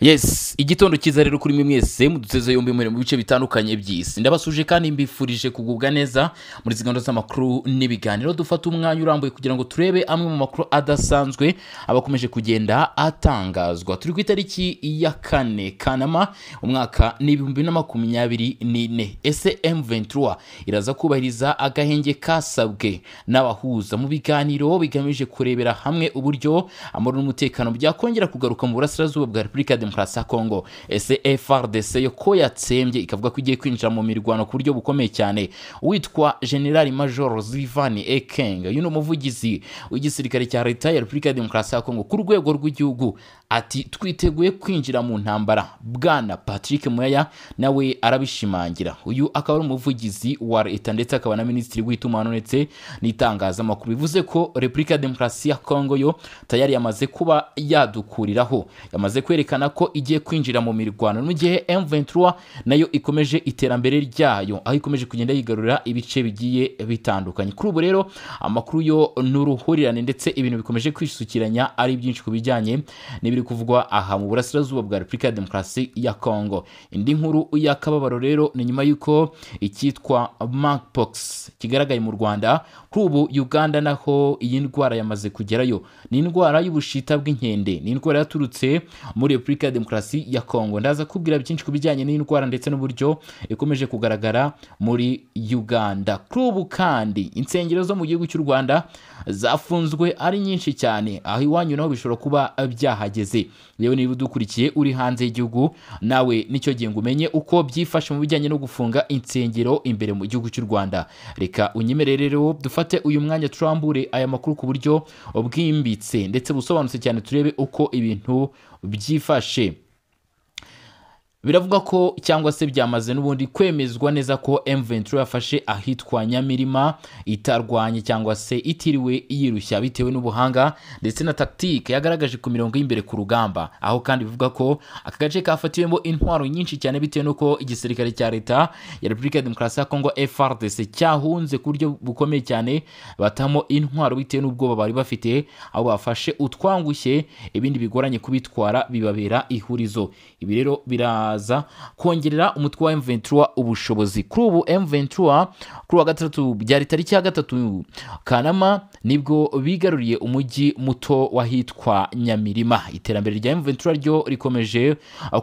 yesi igitondo cyiza rero kuri mwe mwese muduteze yombi muri mu bice bitandukanye by'isi ndabasuje kandi mbifurije kugubwa neza muri zingano z'amakuru n'ibiganiro dufata umwanya urambuye kugira ngo turebe amwe mu makuru adasanzwe aba akomeje kugenda atangazwa turi ku itariki ya kane kanama umwaka ni ibihumbi bibiri na makumyabiri n'ine ese M23 iraza kubahiriza agahenge kasabwe n'abahuza mu biganiro bigamije kurebera hamwe uburyo amahoro n'umutekano byakongera kugaruka mu burasirazuba bwa repubulika ya demokarasi ya kongo ese frdc yo ko yatsembye ikavuga ko igiye kwinjira mu mirwano ku buryo bukomeye cyane witwa generali major zivan ekeng uyu ni umuvugizi w'igisirikare cya leta ya repubulika ya demokarasi ya kongo ku rwego rw'igihugu ati twiteguye kwinjira mu ntambara bwana patrick muyaya nawe arabishimangira uyu akaba ari umuvugizi wa leta ndetse akaba na minisitiri w'itumanaho ndetse n'itangazamakuru bivuze ko repubulika ya demokarasi ya kongo yo tayari yamaze kuba yadukuriraho yamaze kwerekana ko igiye kwinjira mu mirwano mu gihe M23 nayo ikomeje iterambere ryayo aho ikomeje kugenda yigarurira ibice bigiye bitandukanye kuri ubu rero amakuru yo ni uruhurirane ndetse ibintu bikomeje kwisukiranya ari byinshi ku bijyanye n'ibiri kuvugwa aha mu burasirazuba bwa repubulika ya demokarasi ya kongo indi nkuru y'akababaro rero ni nyuma y'uko icyitwa marpox kigaragaye mu rwanda kuri ubu uganda naho iyi ndwara yamaze kugerayo ni indwara y'ubushita bw'inkende ni indwara yaturutse muri repubulika ya demokarasi ya kongo ndaza kubwira byinshi ku bijyanye n'iyi ndwara ndetse n'uburyo ikomeje kugaragara muri uganda kuri ubu kandi insengero zo mu gihugu cy'u rwanda zafunzwe ari nyinshi cyane aho iwanyu naho bishobora kuba byahageze yewe niba udukurikiye uri hanze y'igihugu nawe nicyo gihe ngo umenye uko byifashe mu bijyanye no gufunga insengero imbere mu gihugu cy'u rwanda reka unyemere rero dufate uyu mwanya turambure aya makuru ku buryo bwimbitse ndetse busobanutse cyane turebe uko ibintu byifashe biravuga ko cyangwa se byamaze n'ubundi kwemezwa neza ko M23 yafashe ahitwa Nyamirima itarwanye cyangwa se itiriwe yirushya bitewe n'ubuhanga ndetse na tactique yagaragaje ku mirongo y'imbere ku rugamba aho kandi bivuga ko aka gace kafatiwemo intwaro nyinshi cyane bitewe n'uko igisirikare cya leta ya Repubulika ya Demokarasi ya Kongo FARDC cyahunze ku buryo bukomeye cyane batamo intwaro bitewe n'ubwoba bari bafite aho bafashe utwangushye ibindi bigoranye kubitwara bibabera ihurizo ibi rero bira kongerera umutwe wa M23 ubushobozi kuri ubu M23 kuri wa gatatu byari tariki ya gatatu kanama nibwo bigaruriye umujyi muto wahitwa nyamirima iterambere rya M23 ryo rikomeje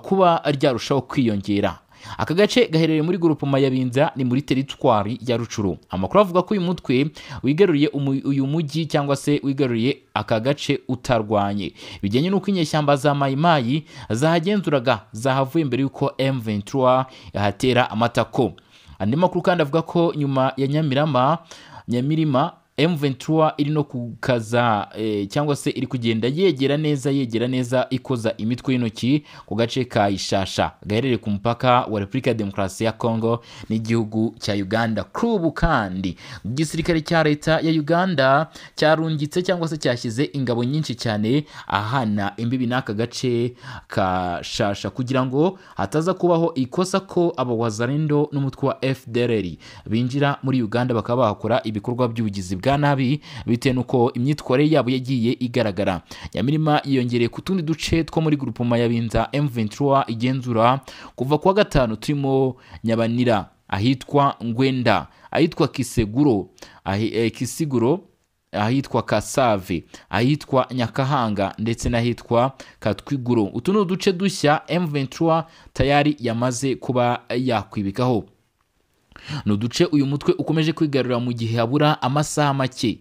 kuba ryarushaho kwiyongera aka gace gaherereye muri gurupoma ya binza ni muri teritwari ya rucuru amakuru avuga ko uyu mutwe wigaruriye uyu mujyi cyangwa se wigaruriye aka gace utarwanye bijyanye n'uko inyeshyamba za mayimayi zahagenzuraga zahavuye mbere y'uko M23 yahatera amatako andi makuru kandi avuga ko nyuma ya nyamirama nyamirima M23 iri no kukaza e, cyangwa se iri kugenda yegera neza yegera neza ikoza imitwe y'intoki ku gace ka Ishasha gaherereye ku mupaka wa Repubulika ya Demokarasi ya Kongo n'igihugu cya Uganda kuri ubu kandi igisirikare cya leta ya Uganda cyarungitse cyangwa se cyashyize ingabo nyinshi cyane ahana imbibi n'aka gace ka Shasha kugira ngo hataza kubaho ikosa ko abawazarendo n'umutwe wa FDLR binjira muri Uganda bakaba bakora ibikorwa by'ubugizi bwa nabi bitewe n'uko imyitwarire yabo yagiye igaragara nyamirima yiyongereye ku tundi duce two muri gurupoma ya binza M23 igenzura kuva kuwa gatanu turimo nyabanira ahitwa ngwenda ahitwa kiseguro ahi, kisiguro ahitwa kasave ahitwa nyakahanga ndetse n'ahitwa katwiguro utu ni uduce dushya M23 tayari yamaze kuba yakwibikaho ni uduce uyu mutwe ukomeje kwigarurira mu gihe habura amasaha make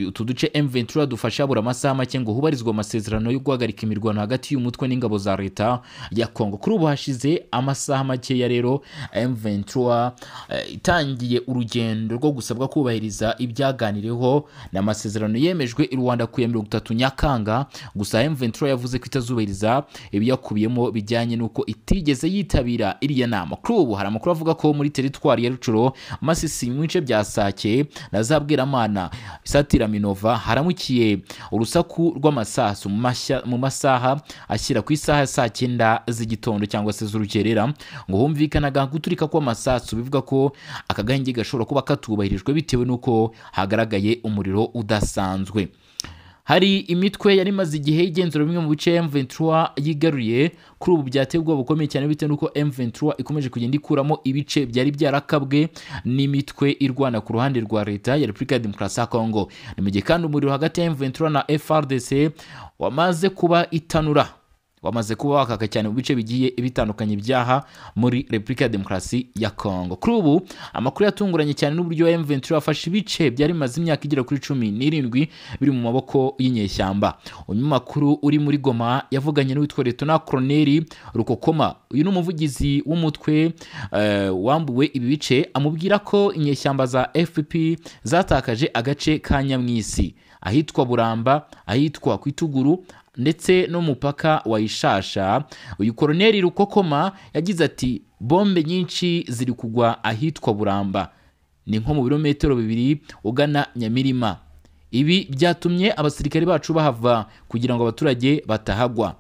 utu duce M23 dufasha habura amasaha make ngo hubarizwe amasezerano yo guhagarika imirwano hagati y'umutwe n'ingabo za leta ya Kongo kuri ubu hashize amasaha makeya rero M23 itangiye urugendo rwo gusabwa kubahiriza ibyaganiriweho n'amasezerano yemejwe i Rwanda ku ya mirongo itatu Nyakanga gusa M23 yavuze ko itazubahiriza ibiyakubiyemo bijyanye n'uko itigeze yitabira iriya nama kuri ubu hari amakuru avuga ko muri teritwari ya Rucuro Masisi mu bice bya Sake na Zabweramana isatira minova haramukiye urusaku rw'amasasu mu masaha ashyira ku isaha ya saa cyenda z'igitondo cyangwa se z'urukerera ngo humvikanaga guturika kw'amasasu bivuga ko aka gahenge gashobora kuba katubahirijwe bitewe n'uko hagaragaye umuriro udasanzwe hari imitwe yari imaze igihe igenzura bimwe mu bice M23 yigaruriye kuri ubu byateye ubwoba bukomeye cyane bitewe n'uko M23 ikomeje kugenda ikuramo ibice byari byarakabwe n'imitwe irwana ku ruhande rwa leta ya Repubulika ya Demokarasi ya Kongo ni mu gihe kandi umuriro hagati ya M23 na FRDC wamaze kuba itanura wamaze kuba wakaka cyane mu bice bigiye bitandukanye ibyaha muri repubulika ya demokarasi ya kongo kuri ubu amakuru yatunguranye cyane n'uburyo M23 yafashe ibice byari bimaze imyaka igera kuri cumi n'irindwi biri mu maboko y'inyeshyamba umunyamakuru uri muri goma yavuganye n'uwitwa letona koroneri rukokoma uyu ni umuvugizi w'umutwe eh, wambuwe ibi bice amubwira ko inyeshyamba za fpp zatakaje agace ka nyamwisi ahitwa buramba ahitwa kwituguru ndetse n'umupaka wayishasha uyu koroneri rukokoma yagize ati bombe nyinshi ziri kugwa ahitwa buramba ni nko mu birometero bibiri ugana nyamirima ibi byatumye abasirikari bacu bahava kugira ngo abaturage batahagwa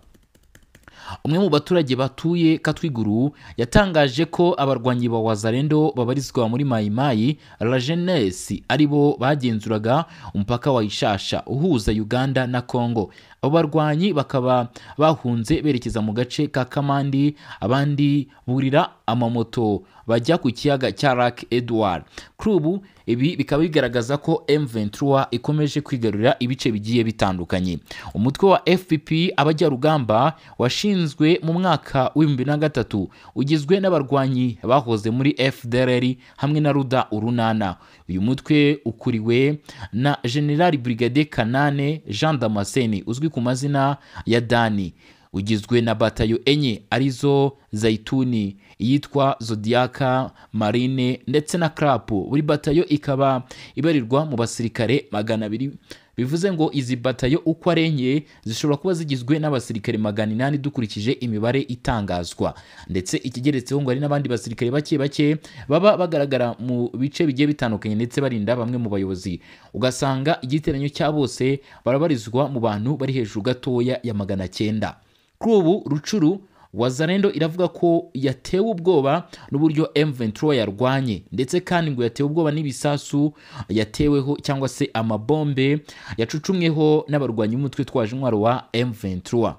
umwe mu baturage batuye katwiguru yatangaje ko abarwanyi ba wazarendo babarizwa muri mayimayi rajenesi ari bo bagenzuraga umupaka wa ishasha uhuza uganda na kongo abo barwanyi bakaba bahunze berekeza mu gace ka kamandi abandi burira amamoto bajya ku kiyaga cya lake edward kuri ubu ibi bikaba bigaragaza ko M23 ikomeje kwigarurira ibice bigiye bitandukanye umutwe wa FPP abajyarugamba washinzwe mu mwaka w'ibihumbi na gatatu ugizwe n'abarwanyi bahoze muri FDLR hamwe na Ruda urunana uyu mutwe ukuriwe na General Brigade Kanane Jean Damascene uzwi ku mazina ya Dani ugizwe na batayo enye arizo zaituni iyitwa zodiaka marine ndetse na krapu buri batayo ikaba ibarirwa mu basirikare magana abiri bivuze ngo izi batayo uko ari enye zishobora kuba zigizwe n'abasirikare magana inani dukurikije imibare itangazwa ndetse ikigeretseho ngo hari n'abandi basirikare bake bake baba bagaragara mu bice bigiye bitandukanye ndetse barinda bamwe mu bayobozi ugasanga igiteranyo cya bose barabarizwa mu bantu bari hejuru gatoya ya magana cyenda kuri ubu rucuru wazarendo iravuga ko yatewe ubwoba n'uburyo M23 yarwanye ndetse kandi ngo yatewe ubwoba n'ibisasu yateweho cyangwa se amabombe yacucumweho n'abarwanyi b'umutwe twaje intwaro wa M23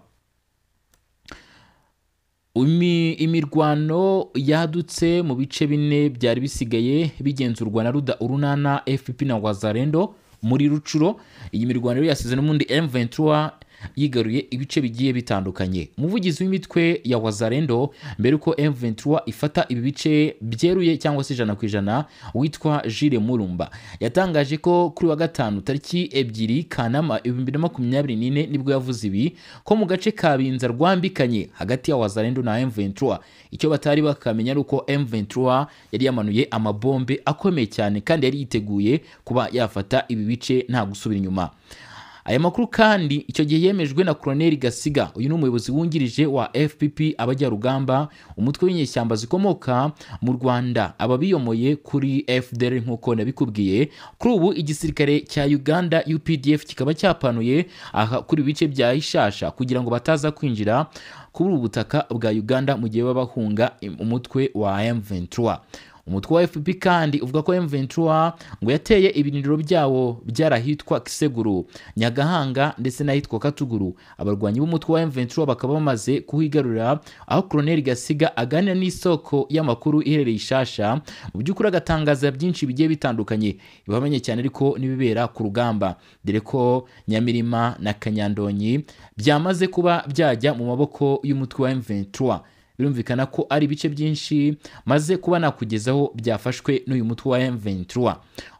Imi- imirwano yadutse mu bice bine byari bisigaye bigenzurwa na ruda urunana fpp na wazarendo muri rucuro iyi mirwano rero yasize n'ubundi M23 yigaruye ibice bigiye bitandukanye umuvugizi w'imitwe ya wazarendo mbere uko M23 ifata ibi bice byeruye cyangwa se ijana ku ijana witwa Jules Murumba yatangaje ko kuri wa gatanu tariki ebyiri Kanama ibihumbi na makumyabiri n'ine nibwo yavuze ibi ko mu gace ka Binza rwambikanye hagati ya wazarendo na M23 icyo batari bakamenya ari uko M23 yari yamanuye amabombe akomeye cyane kandi yari yiteguye kuba yafata ibi bice nta gusubira inyuma aya makuru kandi icyo gihe yemejwe na koroneri gasiga uyu ni umuyobozi wungirije wa fpp abajyarugamba umutwe w'inyeshyamba zikomoka mu rwanda aba biyomoye kuri fdr nk'uko nabikubwiye kuri ubu igisirikare cya uganda updf kikaba cyapanuye aha kuri ibice bya ishasha kugira ngo bataza kwinjira kuri ubu butaka bwa uganda mu gihe baba bahunga umutwe wa m23 umutwe wa fpr kandi uvuga ko M23 ngo yateye ibirindiro byawo byarahitwa kiseguru nyagahanga ndetse n'ahitwa katuguru abarwanyi b'umutwe wa M23 bakaba bamaze kuhigarurira aho koroneri gasiga aganira n'isoko y'amakuru iherereye ishasha mu by'ukuri agatangaza byinshi bigiye bitandukanye bibamenye cyane ariko n'ibibera ku rugamba dore ko nyamirima na kanyandonyi byamaze kuba byajya mu maboko y'umutwe wa M23 birumvikana ko ari ibice byinshi maze kuba nakugezaho byafashwe n'uyu mutwe wa M23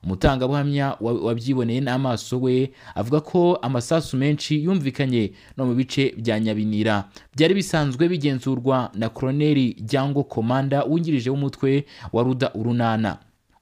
umutangabuhamya wa- wabyiboneye n'amaso we avuga ko amasasu menshi yumvikanye no mu bice bya nyabinira byari bisanzwe bigenzurwa na koroneri Jyango komanda wungirije w'umutwe wa ruda urunana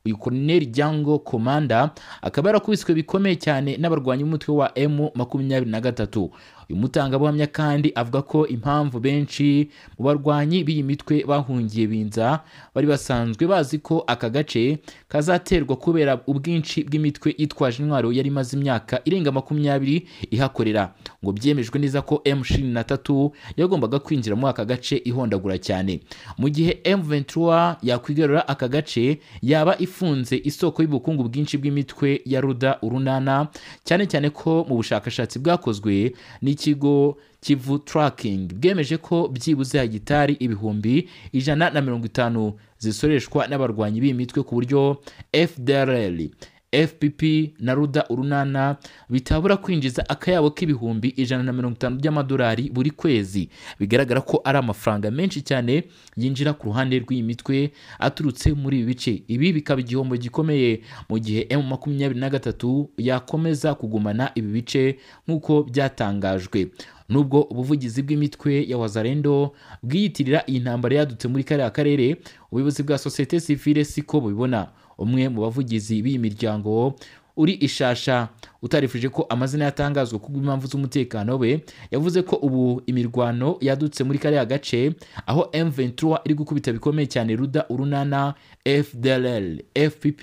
uyu koroneri Jyango komanda akaba yarakubiswe bikomeye cyane n'abarwanyi b'umutwe wa M makumyabiri na gatatu uyu mutangabuhamya kandi avuga ko impamvu benshi mu barwanyi b'iyi mitwe bahungiye binza bari basanzwe bazi ko aka gace kazaterwa kubera ubwinshi bw'imitwe yitwaje intwaro yari imaze imyaka irenga makumyabiri ihakorera ngo byemejwe neza ko M23 yagombaga kwinjira muri aka gace ihondagura cyane mu gihe M23 yakwigarura aka gace yaba ifunze isoko y'ubukungu bwinshi bw'imitwe ya Ruda urunana cyane cyane ko mu bushakashatsi bwakozwe n'ikigo kivu turakingi bwemeje ko byibuze hagitari ibihumbi ijana na mirongo itanu zisoreshwa n'abarwanyi b'iyi mitwe ku buryo fdrl fpp na ruda urunana bitabura kwinjiza akayabo k'ibihumbi ijana na mirongo itanu by'amadolari buri kwezi bigaragara ko ari amafaranga menshi cyane yinjira ku ruhande rw'iyi mitwe aturutse muri ibi bice ibi bikaba igihombo gikomeye mu gihe m makumyabiri na gatatu yakomeza kugumana ibi bice nk'uko byatangajwe nubwo ubuvugizi bw'imitwe ya wazarendo bwiyitirira iyi ntambara yadutse muri kariya karere ubuyobozi bwa sosiyete sivile siko bubibona umwe mu bavugizi b'iyi miryango uri ishasha utarifuje ko amazina yatangazwa kubw'impamvu z'umutekano we yavuze ko ubu imirwano yadutse muri kariya gace aho M23 iri gukubita bikomeye cyane Ruda Urunana FDLR FPP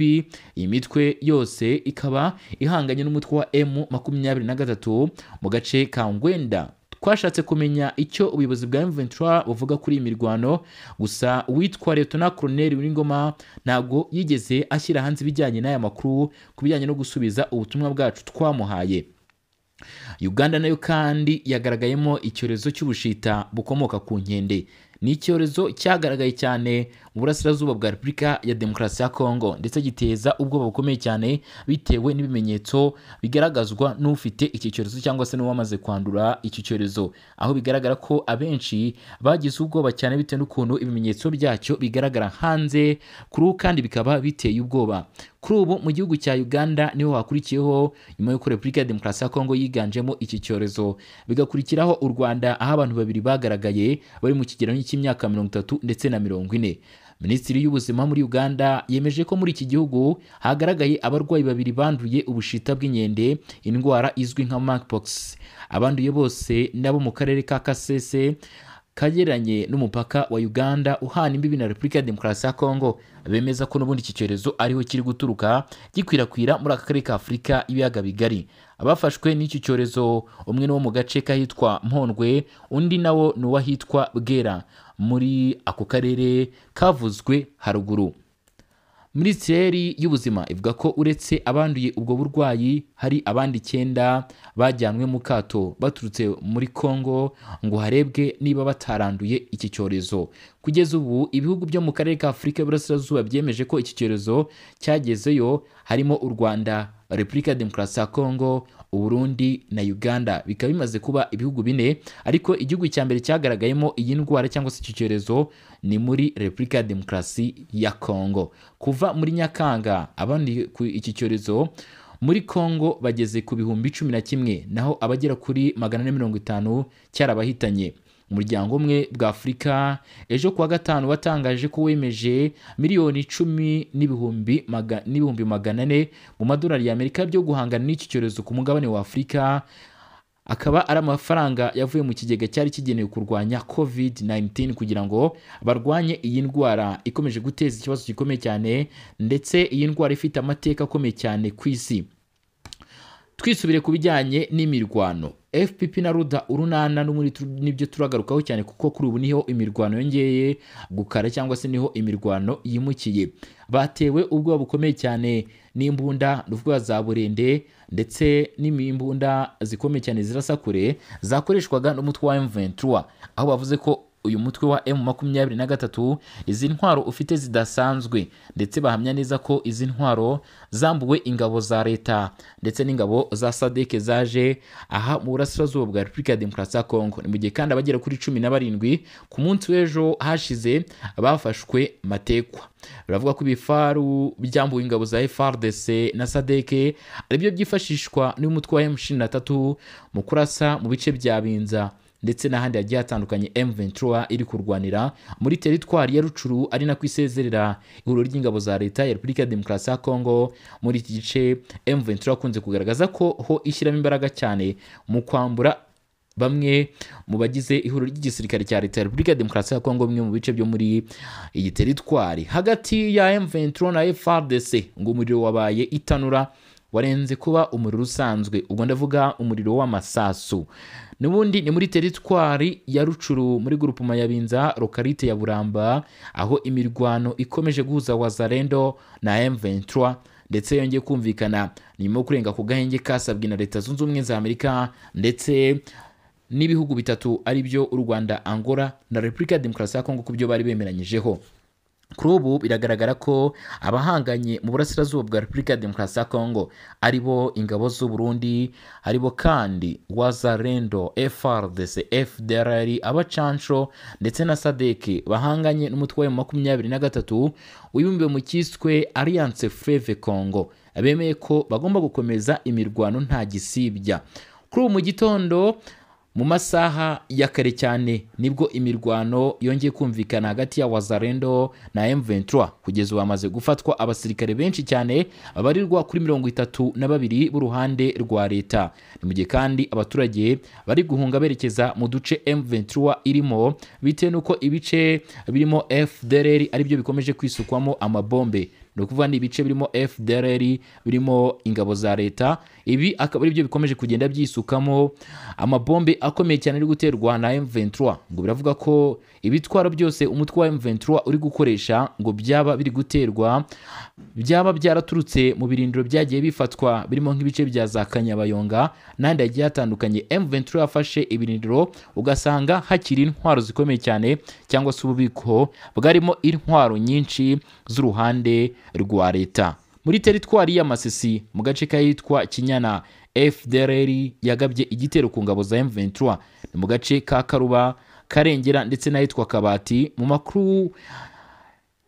iyi mitwe yose ikaba ihanganye n'umutwe wa M23 mu gace ka Ngwenda twashatse kumenya icyo ubuyobozi bwa M23 buvuga kuri iyi mirwano gusa uwitwa Letona Colonel Wingoma ntabwo yigeze ashyira hanze ibijyanye n'aya makuru ku bijyanye no gusubiza ubutumwa bwacu twamuhaye Uganda nayo kandi yagaragayemo icyorezo cy'ubushita bukomoka ku nkende ni icyorezo cyagaragaye cyane mu burasirazuba bwa repubulika ya demokarasi ya kongo ndetse giteza ubwoba bukomeye cyane bitewe n'ibimenyetso bigaragazwa n'ufite iki cyorezo cyangwa se n'uwamaze kwandura iki cyorezo aho bigaragara ko abenshi bagize ubwoba cyane bitewe n'ukuntu ibimenyetso byacyo bigaragara hanze kuri ubu kandi bikaba biteye ubwoba kuri ubu mu gihugu cya uganda niho hakurikiyeho nyuma y'uko repubulika ya demokarasi ya kongo yiganjemo iki cyorezo bigakurikiraho u rwanda aho abantu babiri bagaragaye bari mu kigero cy'imyaka mirongo itatu ndetse na mirongo ine minisitiri y'ubuzima muri uganda yemeje ko muri iki gihugu hagaragaye abarwayi babiri banduye ubushita bw'inkende indwara izwi nka monkeypox abanduye bose nabo mu karere ka kasese kageranye n'umupaka wa uganda uhana imbibi na repubulika ya demokarasi ya kongo bemeza ko n'ubundi iki cyorezo ariho kiri guturuka gikwirakwira muri aka karere ka afurika ibiyaga bigari abafashwe n'iki cyorezo umwe ni wo mu gace k'ahitwa mpondwe undi nawo ni uw'ahitwa bwera muri ako karere kavuzwe haruguru minisiteri y'ubuzima ivuga ko uretse abanduye ubwo burwayi hari abandi icyenda bajyanwe mu kato baturutse muri congo ngo harebwe niba bataranduye iki cyorezo kugeza ubu ibihugu byo mu karere ka afurika y'uburasirazuba byemeje ko iki cyorezo cyagezeyo harimo u rwanda repubulika ya demokarasi ya kongo uburundi na uganda bikaba bimaze kuba ibihugu bine ariko igihugu cya mbere cyagaragayemo iyi ndwara cyangwa se iki cyorezo ni muri repubulika ya demokarasi ya kongo kuva muri nyakanga abandi ku iki cyorezo muri kongo bageze ku bihumbi cumi na kimwe naho abagera kuri magana ane mirongo itanu cyarabahitanye umuryango umwe bwa afurika ejo kuwa gatanu watangaje ko wemeje miliyoni icumi n'ibihumbi magana ane mu madolari y'amerika byo guhangana n'iki cyorezo ku mugabane wa afurika akaba ari amafaranga yavuye mu kigega cyari kigenewe kurwanya covid-19 kugira ngo barwanye iyi ndwara ikomeje guteza ikibazo gikomeye cyane ndetse iyi ndwara ifite amateka akomeye cyane ku isi twisubire ku bijyanye n'imirwano fpp na ruda urunana nibyo turagarukaho cyane kuko kuri ubu niho imirwano yongeye gukara cyangwa se niho imirwano yimukiye batewe ubwoba bukomeye cyane n'imbunda ruvuga za burende ndetse n'imbunda zikomeye cyane zirasa kure zakoreshwaga n'umutwe wa M23 aho bavuze ko uyu mutwe wa M makumyabiri na gatatu izi ntwaro ufite zidasanzwe ndetse bahamya neza ko izi ntwaro zambuwe ingabo za leta ndetse n'ingabo za sadeke zaje aha mu burasirazuba bwa repubulika ya demokarasi ya kongo ni mu gihe kandi abagera kuri cumi na barindwi ku munsi w'ejo hashize bafashwe matekwa baravuga ko ibifaru byambuwe ingabo za FRDC na sadeke aribyo byifashishwa n'umutwe wa M ishirini na tatu mu kurasa mu bice bya binza ndetse n'ahandi hagiye hatandukanye M23 iri kurwanira muri teritwari ya Rucuru ari nako isezerera ihuriro ry'ingabo za leta ya Repubulika ya Demokarasi ya Kongo muri iki gice M23 akunze kugaragaza ko ho ishyiramo imbaraga cyane mu kwambura bamwe mu bagize ihuriro ry'igisirikare cya leta ya repubulika ya demokarasi ya kongo bimwe mu bice byo muri iyi teritwari hagati ya m23 na frdc ngo umuriro wabaye itanura warenze kuba umuriro usanzwe ubwo ndavuga umuriro w'amasasu n'ubundi ni muri teritwari ya rucuru muri gurupuma ya binza lokarite ya buramba aho imirwano ikomeje guhuza wazarendo na m23 ndetse yongeye kumvikana nyuma yo kurenga ku gahenge kasabwe na leta zunze ubumwe za amerika ndetse n'ibihugu bitatu ari byo u rwanda angola na repubulika ya demokarasi ya kongo ku byo bari bemeranyijeho kuri ubu biragaragara ko abahanganye mu burasirazuba bwa repubulika ya demokarasi ya kongo ari bo ingabo z'u burundi ari bo kandi wazarendo frdc fdrr abacanco ndetse na sadeke bahanganye n'umutwe wa makumyabiri na gatatu wibumbiwe mu cyiswe alliance fleve congo bemeye ko bagomba gukomeza imirwano nta gisibya kuri ubu mu gitondo mu masaha ya kare cyane nibwo imirwano yongeye kumvikana hagati ya wazarendo na M23 kugeza ubu hamaze gufatwa abasirikare benshi cyane babarirwa kuri mirongo itatu na babiri b'uruhande rwa leta ni mu gihe kandi abaturage bari guhunga berekeza mu duce M23 irimo bitewe n'uko ibice birimo FDLR aribyo bikomeje kwisukwamo amabombe ni ukuvuga ni ibice birimo fdrr birimo ingabo za leta ibi akaba aribyo bikomeje kugenda byisukamo amabombe akomeye cyane ari guterwa na m23 ngo biravuga ko ibitwaro byose umutwe wa m23 uri gukoresha ngo byaba biri guterwa byaba byaraturutse mu birindiro byagiye bifatwa birimo nk'ibice bya za kanyabayonga n'ahandi hagiye hatandukanye m23 yafashe ibirindiro ugasanga hakiri intwaro zikomeye cyane cyangwa se ububiko bwarimo intwaro nyinshi z'uruhande rwa leta muri teritwari ya masisi mu gace kahitwa kinyana fdrr yagabye igitero ku ngabo za m23 ni mu gace ka karuba karengera ndetse n'ahitwa kabati mu makuru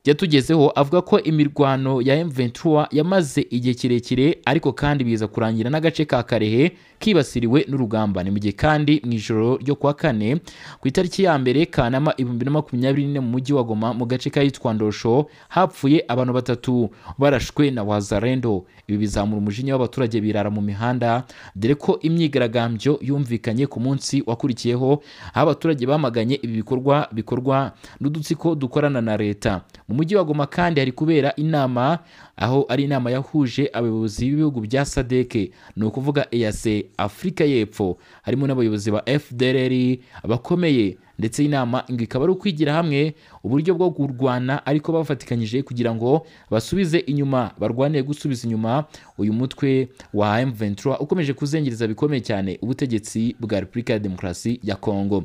yatugezeho avuga ko imirwano ya m23 yamaze igihe kirekire ariko kandi biza kurangira n'agace ka karehe kibasiriwe n'urugamba ni mu gihe kandi mu ijoro ryo kuwa kane ku itariki ya mbere kanama ibihumbi na makumyabiri n'ine mu mujyi wa goma mu gace kahitwa ndosho hapfuye abantu batatu barashwe na wazarendo ibi bizamura umujinya w'abaturage birara mu mihanda dore ko imyigaragambyo yumvikanye ku munsi wakurikiyeho aho abaturage bamaganye ibi bikorwa bikorwa n'udutsiko dukorana na leta mu mujyi wa goma kandi hari kubera inama aho ari inama yahuje abayobozi b'ibihugu bya sadeke ni ukuvuga eyase afurika y'epfo harimo n'abayobozi ba fdrr bakomeye ndetse inama ngo ikaba ari ukwigira hamwe uburyo bwo kurwana ariko bafatikanyije kugira ngo basubize inyuma barwanire gusubiza inyuma uyu mutwe wa m23 ukomeje kuzengereza bikomeye cyane ubutegetsi bwa repubulika ya demokarasi ya kongo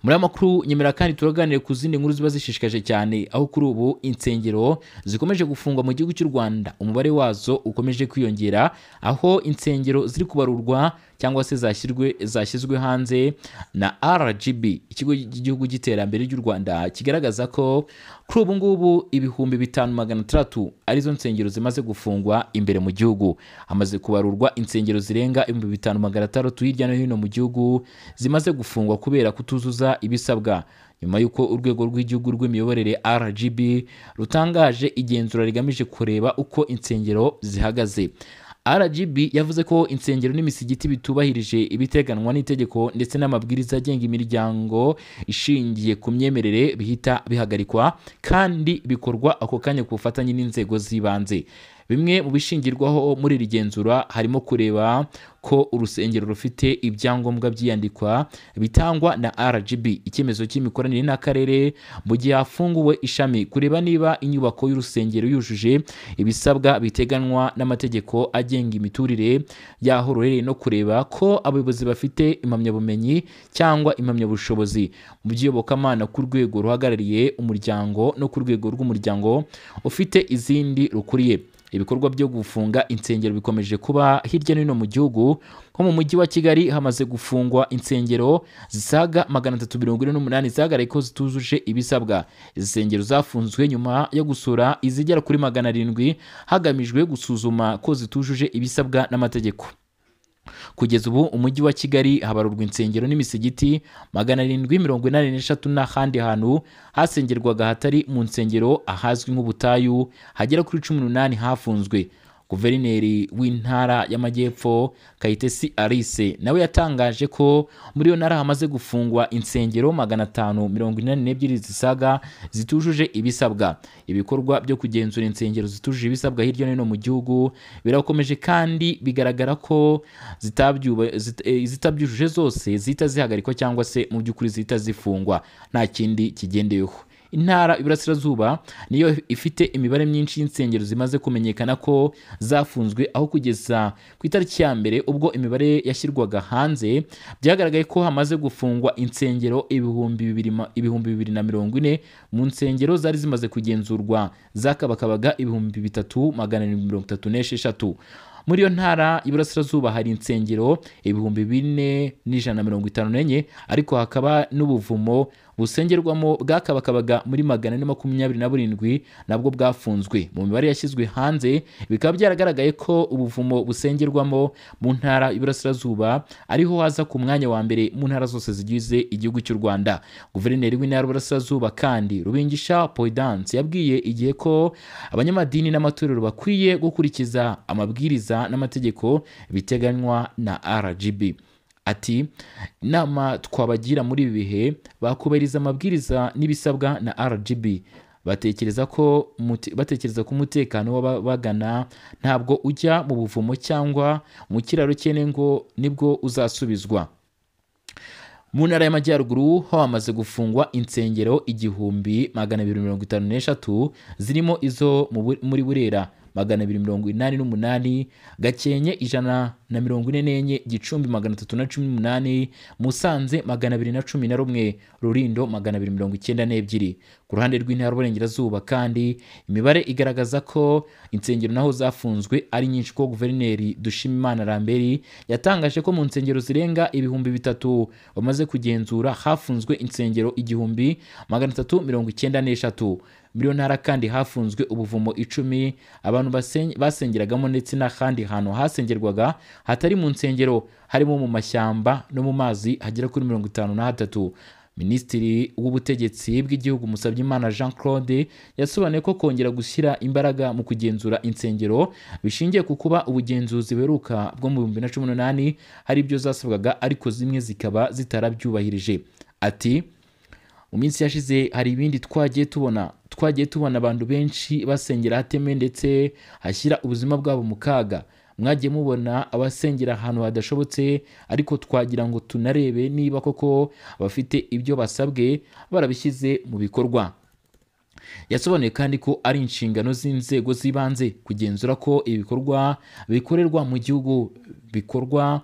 muri aya makuru nyemera kandi turaganire ku zindi nkuru ziba zishishikaje cyane aho kuri ubu insengero zikomeje gufungwa mu gihugu cy'u rwanda umubare wazo ukomeje kwiyongera aho insengero ziri kubarurwa cyangwa se zashyirwe zashyizwe hanze na rgb ikigo cy'igihugu cy'iterambere ry'u rwanda kigaragaza ko kuri ubu ngubu ibihumbi bitanu magana atandatu arizo nsengero zimaze gufungwa imbere mu gihugu hamaze kubarurwa insengero zirenga ibihumbi bitanu magana atandatu hirya no hino mu gihugu zimaze gufungwa kubera kutuzuza ibisabwa nyuma y'uko urwego rw'igihugu rw'imiyoborere rgb rutangaje igenzura rigamije kureba uko insengero zihagaze rgb yavuze ko insengero n'imisigiti bitubahirije ibiteganwa n'itegeko ndetse n'amabwiriza agenga imiryango ishingiye ku myemerere bihita bihagarikwa kandi bikorwa ako kanya ku bufatanye n'inzego z'ibanze bimwe mu bishingirwaho muri iri genzura harimo kureba ko urusengero rufite ibyangombwa byiyandikwa bitangwa na rgb icyemezo cy'imikoranire n'akarere mu gihe hafunguwe ishami kureba niba inyubako y'urusengero yujuje ibisabwa biteganywa n'amategeko agenga imiturire y'aho ruherereye no kureba ko abayobozi bafite impamyabumenyi cyangwa impamyabushobozi mu by'iyobokamana ku rwego ruhagarariye umuryango no ku rwego rw'umuryango ufite izindi rukuriye ibikorwa byo gufunga insengero bikomeje kuba hirya no hino mu gihugu nko mu mujyi wa kigali hamaze gufungwa insengero zisaga magana atatu mirongo ine n'umunani zahagarariye ko zitujuje ibisabwa izi nsengero zafunzwe nyuma yo gusura izigera kuri magana arindwi hagamijwe gusuzuma ko zitujuje ibisabwa n'amategeko kugeza ubu umujyi wa kigali habarurwa insengero n'imisigiti magana arindwi mirongo inani n'eshatu n'ahandi hantu hasengerwaga hatari mu nsengero ahazwi nk'ubutayu hagera kuri cumi n'umunani hafunzwe guverineri w'intara y'amajyepfo kayitesi alice nawe yatangaje ko muri iyo ntara hamaze gufungwa insengero magana atanu mirongo inani n'ebyiri zisaga zitujuje ibisabwa ibikorwa byo kugenzura insengero zitujuje ibisabwa hirya no hino mu gihugu birakomeje kandi bigaragara ko zitabyuba- zit- eh, izitabyujuje zose zihita zihagarikwa cyangwa se mu by'ukuri zihita zifungwa nta kindi kigendeyeho intara iburasirazuba niyo ifite imibare myinshi y'insengero zimaze kumenyekana ko zafunzwe aho kugeza ku itariki ya mbere ubwo imibare yashyirwaga hanze byagaragaye ko hamaze gufungwa insengero ibihumbi bibiri ma- ibihumbi bibiri na mirongo ine mu nsengero zari zimaze kugenzurwa zakabakabaga ibihumbi bitatu magana arindwi mirongo itatu n'esheshatu muri iyo ntara y'iburasirazuba hari insengero ibihumbi bine n'ijana na mirongo itanu n'enye ariko hakaba n'ubuvumo busengerwamo bwakabakabaga muri magana ane makumyabiri na burindwi nabwo bwafunzwe mu mibare yashyizwe hanze bikaba byaragaragaye ko ubuvumo busengerwamo mu ntara y'iburasirazuba ariho haza ku mwanya wa mbere mu ntara zose zigize igihugu cy'u rwanda guverineri w'intara y'iburasirazuba kandi rubingisha poydance yabwiye igihe ko abanyamadini n'amatorero bakwiye gukurikiza amabwiriza n'amategeko biteganywa na rgb ati inama twabagira muri ibi bihe bakubahiriza amabwiriza n'ibisabwa na rgb batekereza ko muti- batekereza ko umutekano w'ababagana ntabwo ujya mu buvumo cyangwa mu kiraro cyene ngo nibwo uzasubizwa mu ntara y'amajyaruguru ho hamaze gufungwa insengero igihumbi magana abiri mirongo itanu n'eshatu zirimo izo mu Bu- muri burera magana abiri mirongo inani n'umunani gakenke ijana na mirongo ine n'enye gicumbi magana atatu na cumi n'umunani musanze magana abiri na cumi na rumwe rurindo magana abiri mirongo icyenda n'ebyiri ku ruhande rw'intara y'uburengerazuba kandi imibare igaragaza ko insengero naho zafunzwe ari nyinshi ko guverineri dushimimana ramberi yatangaje ko mu nsengero zirenga ibihumbi bitatu bamaze kugenzura hafunzwe insengero igihumbi magana atatu mirongo icyenda n'eshatu muri iyo ntara kandi hafunzwe ubuvumo icumi abantu basen- basengeragamo ndetse n'ahandi hantu hasengerwaga hatari mu nsengero harimo mu mashyamba no mu mazi hagera kuri mirongo itanu na hatatu minisitiri w'ubutegetsi bw'igihugu musabyimana jean claude yasobanuye ko kongera gushyira imbaraga mu kugenzura insengero bishingiye ku kuba ubugenzuzi buheruka bwo mu bihumbi na cumi n'umunani hari ibyo zasabwaga ariko zimwe zikaba zitarabyubahirije ati mu minsi yashize hari ibindi twagiye tubona twagiye tubona abantu benshi basengera ahatemewe ndetse hashyira ubuzima bwabo mu kaga mwagiye mubona abasengera ahantu hadashobotse ariko twagira ngo tunarebe niba koko bafite ibyo basabwe barabishyize mu bikorwa yasobanuye kandi ko ari inshingano z'inzego z'ibanze kugenzura ko ibikorwa bikorerwa mu gihugu bikorwa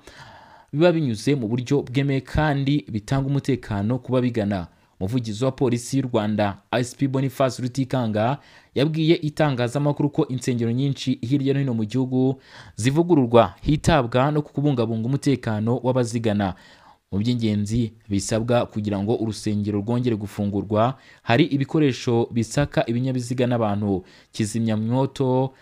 biba binyuze mu buryo bwemewe kandi bitanga umutekano ku babigana umuvugizi wa polisi y'u rwanda isp boniface rutikanga yabwiye itangazamakuru ko insengero nyinshi hirya no hino mu gihugu zivugururwa hitabwa no ku kubungabunga umutekano w'abazigana mu by'ingenzi bisabwa kugira ngo urusengero rwongere gufungurwa hari ibikoresho bisaka ibinyabiziga n'abantu kizimyamwoto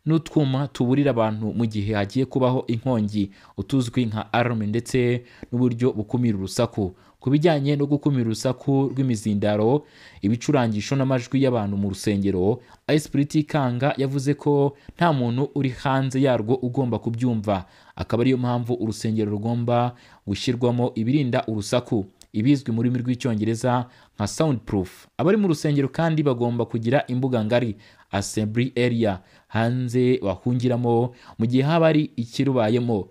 n'utwuma tuburira abantu mu gihe hagiye kubaho inkongi utuzwi nka alarm ndetse n'uburyo bukumira urusaku ku bijyanye no gukumira urusaku rw'imizindaro ibicurangisho n'amajwi y'abantu mu rusengero ayisipuriti kanga yavuze ko nta muntu uri hanze yarwo ugomba kubyumva akaba ariyo mpamvu urusengero rugomba gushyirwamo ibirinda urusaku ibizwi mu rurimi rw'icyongereza nka sound proof abari mu rusengero kandi bagomba kugira imbuga ngari assembly area hanze bahungiramo mu gihe haba hari ikirubayemo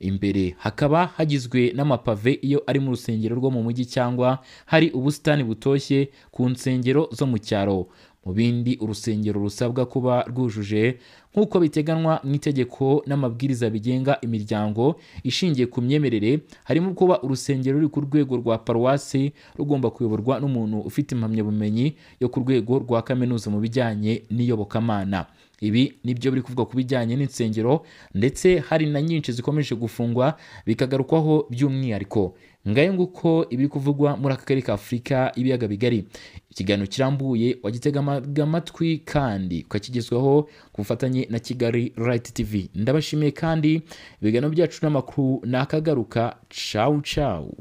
imbere hakaba hagizwe n'amapave iyo ari mu rusengero rwo mu mujyi cyangwa hari ubusitani butoshye ku nsengero zo mu cyaro mu bindi urusengero rusabwa kuba rwujuje nk'uko biteganywa mu itegeko n'amabwiriza bigenga imiryango ishingiye ku myemerere harimo kuba urusengero ruri ku rwego rwa paruwasi rugomba kuyoborwa n'umuntu ufite impamyabumenyi yo ku rwego rwa kaminuza mu bijyanye n'iyobokamana ibi nibyo biri kuvuga ku bijyanye n'insengero ndetse hari na nyinshi zikomeje gufungwa bikagarukwaho by'umwihariko ngayo nguko ibiri kuvugwa muri aka karere ka afurika ibiyaga bigari ikiganiro kirambuye wagitega ama- amatwi kandi ukakigezwaho ku bufatanye na kigali rayiti tivi ndabashimiye kandi ibiganiro byacu n'amakuru ni akagaruka cawu cawu